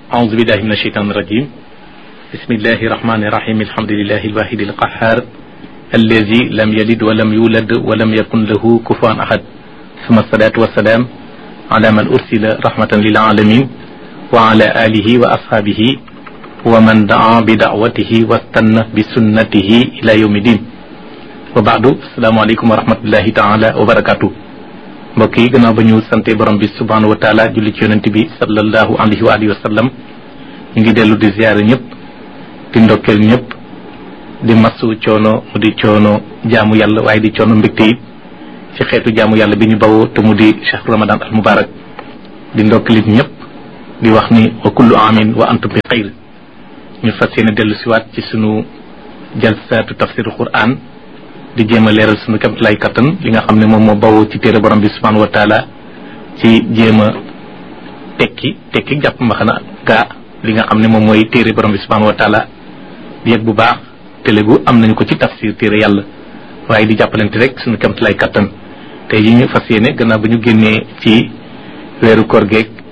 أعوذ بالله من الشيطان الرجيم بسم الله الرحمن الرحيم الحمد لله الواحد القهار الذي لم يلد ولم يولد ولم يكن له كفوا أحد ثم الصلاة والسلام على من أرسل رحمة للعالمين وعلى آله وأصحابه ومن دعا بدعوته واستنى بسنته إلى يوم الدين وبعد السلام عليكم ورحمة الله تعالى وبركاته mbokk yi gannaaw ba ñu sante borom bi subhanahu wa taala julli ci yonent bi sallallahu alayhi wa alihi wa sallam ñu ngi dellu di ziyaare ñëpp di ndokkeel ñëpp di masu coono mu di coono jaamu yàlla waaye di coono mbégte it ci xeetu jaamu yàlla bi ñu bawoo te mu di chahru ramadan al mubarak di ndokkeelit ñëpp di wax ni wa kullu amin wa antum bi xayr ñu fas yéene dellu siwaat ci sunu jalsaatu tafsiru quran di jéem a leeral sunu kamt lay kattan li nga xam ne moom moo bawoo ci téere borom bi subhanahu wa taala ci jéem a tekki tekki jàpp mbaxana gaa li nga xam ne moom mooy téere borom bi subhanahu wa taala di yëg bu baax télégu am nañu ko ci tafsir téere yàlla waaye di jàppalante rek sunu kamt lay kattan tey yi ñu fas yéene gannaaw ba ñu génnee ci weeru koor geeg